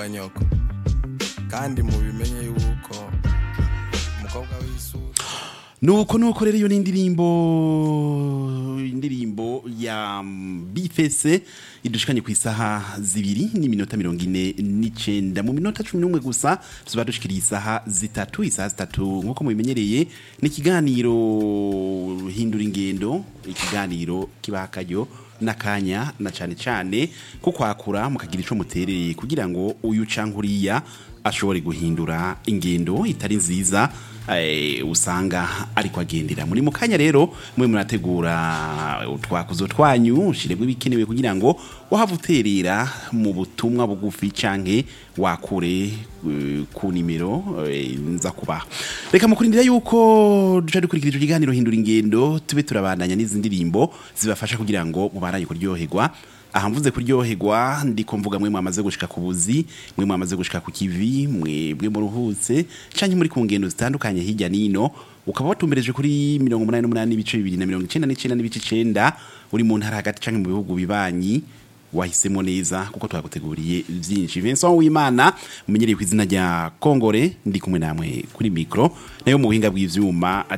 wa nyoko kandi mubimenye yuko umukobwa w'isura nuko nuko rero iyo ni indirimbo indirimbo ya bifese idushikanye ku isaha zibiri n'iminota mirongo ine n'icenda mu minota cumi n'umwe gusa tuba dushikiriye isaha zitatu isaha zitatu nk'uko mubimenyereye ni ikiganiro hindura ingendo ikiganiro kibaha akaryo n'akanya na cane cane ko kwakura mukagira ico mutereye kugira ngo uyu canke uriya ashobore guhindura ingendo itari nziza eh, usanga ariko agendera muri mu kanya rero mwe murategura utwakuzo twanyu shirebwe bikenewe kugira ngo wahava uterera mu butumwa bugufi canke wakure eh, ku nimero eh, nza kubaha reka mukurindira yuko duca dukurikira ico kiganiro hindura ingendo tube turabandanya n'izi ndirimbo zibafasha kugira ngo mubaranye kuryoherwa aha mvuze kuryoherwa ndiko mvuga mwe mwamaze gushika ku buzi mwe mwamaze gushika ku kivi mwebwe muruhutse canke muri ku ngendo zitandukanye hirya nino ukaba watumbereje kuri mirongo umunani n'umunani n'ibice bibiri na mirongo icenda n'icenda n'ibice icenda uri mu ntara hagati canke mu bihugu bibanyi wahisemo neza kuko twaguteguriye byinshi Vincent Wimana umenyereye ku izina rya Kongore ndi kumwe namwe kuri micro nayo mu buhinga bw'ivyuma